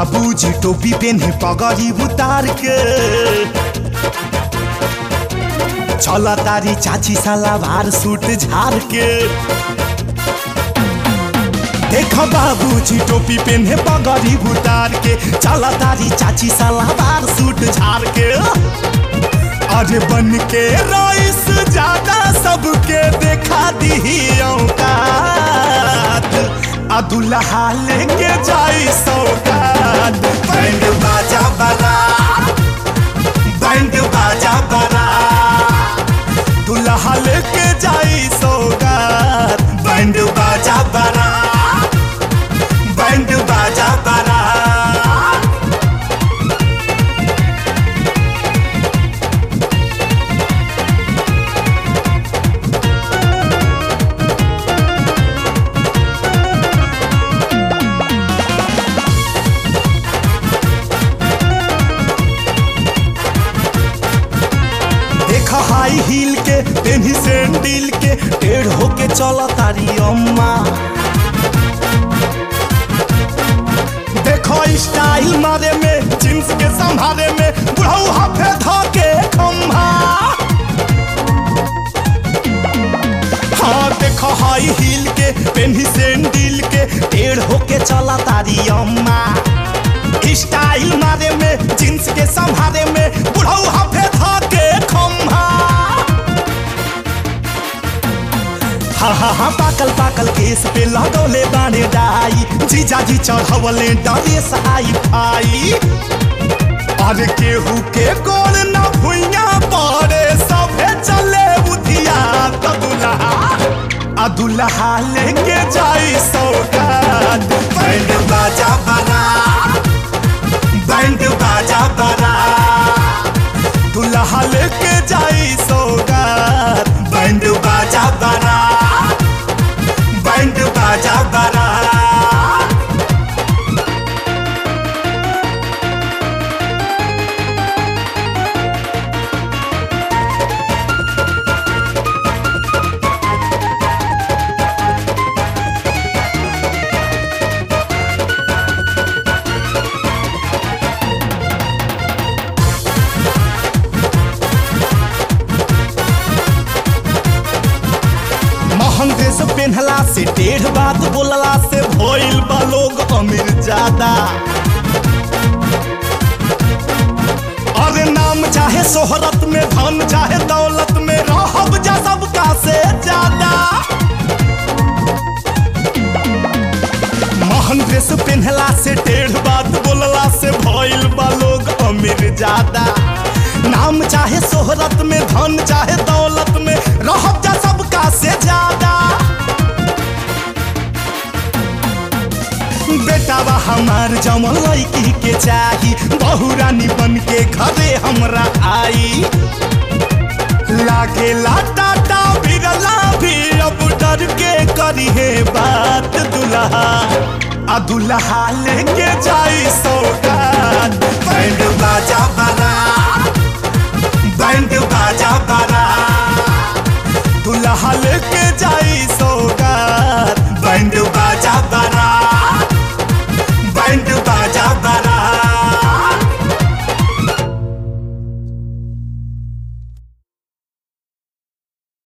बाबूजी टोपी पेन्हे पगड़ी उतार के चल तारी चाची सलावार सूट झार के देख बाबूजी टोपी पेन्हे पगड़ी उतार के चल तारी चाची सलावार सूट झार के अरे बन के रईस ज्यादा सबके देखा दी औकात आ दुल्हा लेके जाई सौगात बैंड बाजा बरा बैंड बाजा बरा दुल्हा लेके जाई सौगात बैंड बाजा बरा बैंड बाजा बरा देख हाई हील के पेन्ही सैंडल के टेढ़ होके चल तारी अम्मा देखो स्टाइल मारे में जींस के संभारे में बुढ़ऊ हाफे धके खम्भा हाँ देखो हाई हील के पेन्ही सैंडल के टेढ़ होके चला तारी अम्मा स्टाइल मारे में जींस के संभारे में बुढ़ऊ हाफे धके खम्भा हा हा हा पाकल पाकल केस पे लगौले बाने डाई जीजाजी चढ़वले डरे सहाई भाई अरे केहू के गोल न भुइया पड़े सभे चले उधिया त दुल्हा आ दुल्हा लेके जाई सौगात बैंड बाजा बना बैंड बाजा बना दुल्हा लेके जाई सौगात बैंड बाजा बना बैंड बाजा बना महंग ड्रेस पहनला से डेढ़ बात बोलला से भइल बा लोग अमीर ज्यादा अरे नाम चाहे शोहरत में धन चाहे दौलत में रहब जा सबका से ज्यादा महंग ड्रेस पहनला से डेढ़ बात बोलला से भइल बा लोग अमीर ज्यादा नाम चाहे शोहरत में धन चाहे दौलत में रहब जा सबका से ज्यादा बेटावा हमार जमल लड़की के चाही बहु रानी बन के घरे हमरा आई लागे टाटा बिरला भी अब डर के करी है बात दुल्हा आ दुल्हा लेके जाई सौगात बैंड बाजा बना बैंड बाजा बना दुल्हा लेके जाई सौगात